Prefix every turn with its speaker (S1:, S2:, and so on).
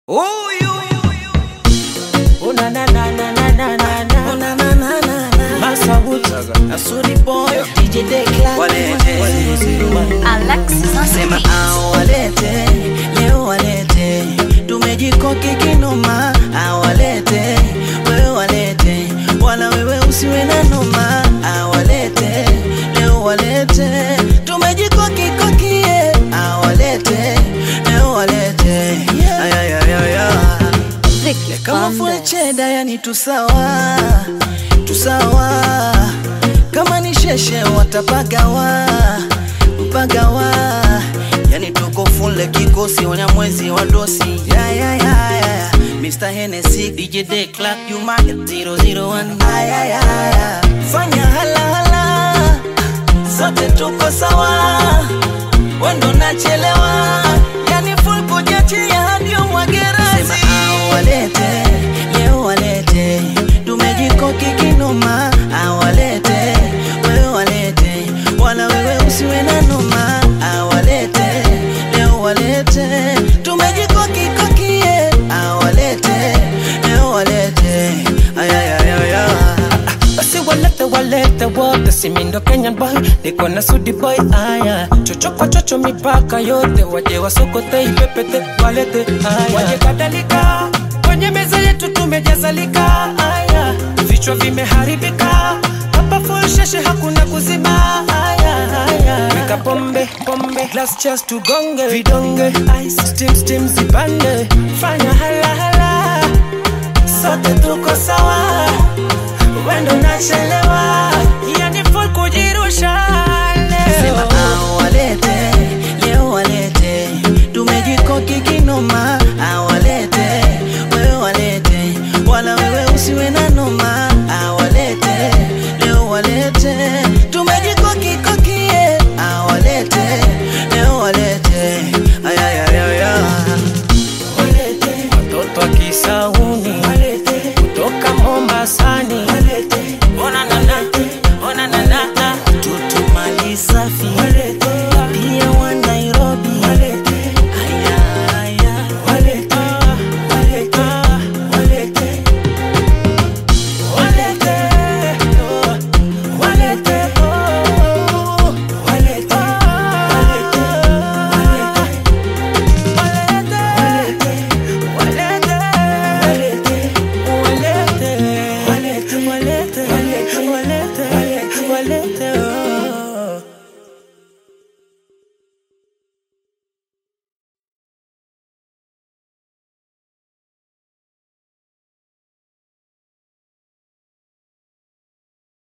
S1: Oh na na na na na na na na.
S2: Oh, na, na, na, na, na.
S1: Massa Wood.
S2: Asuri boy, DJ Declan.
S3: Walete.
S4: Alexis
S2: Sema ah, walete, leo walete, tumejikoki kinoma, ah, walete, wewe walete, wala wewe usiwe na noma, ah, walete, leo walete, tumejikoki kokie, ah, walete, leo walete, ay, ay, ay, ay, ay.
S4: Ricky
S2: kama full
S4: Fernandez.
S2: cheda yani tusawa tusawa kama ni sheshe watapagawa mpagawa yani tuko fule kikosi wanyamwezi wa dosi ya, ya, ya, ya. Mr. Hennessy, DJ Day Clark, you market 001 Ay, ay, ay, ay. fanya halahala sote tuko sawa wendo nachelewa yani full kujatia hadi umwagerasi Sema ah, walete leo walete tumejikoki kinoma ah, walete wewe walete wala wewe usiwe na noma ah, walete leo walete tumejikoki kokie ah, walete leo walete ay, ay, ay, ay, ay.
S1: Basi walete walete wote, si mi ndo Kenyan boy, niko na Sudi boy. Aya, chocho kwa chocho, mipaka yote, waje wasokote ipepete, walete aya, waje kadhalika kwenye meza yetu tumejazalika. Aya, vichwa vimeharibika hapa, full sheshe, hakuna kuzima. Aya, aya, weka pombe pombe, glass cheers tugonge, vidonge ice, steam steam zipande, fanya hala hala, sote tuko sawa wendo nachelewa yani full kujirusha
S2: Sema
S1: leo
S2: ah, walete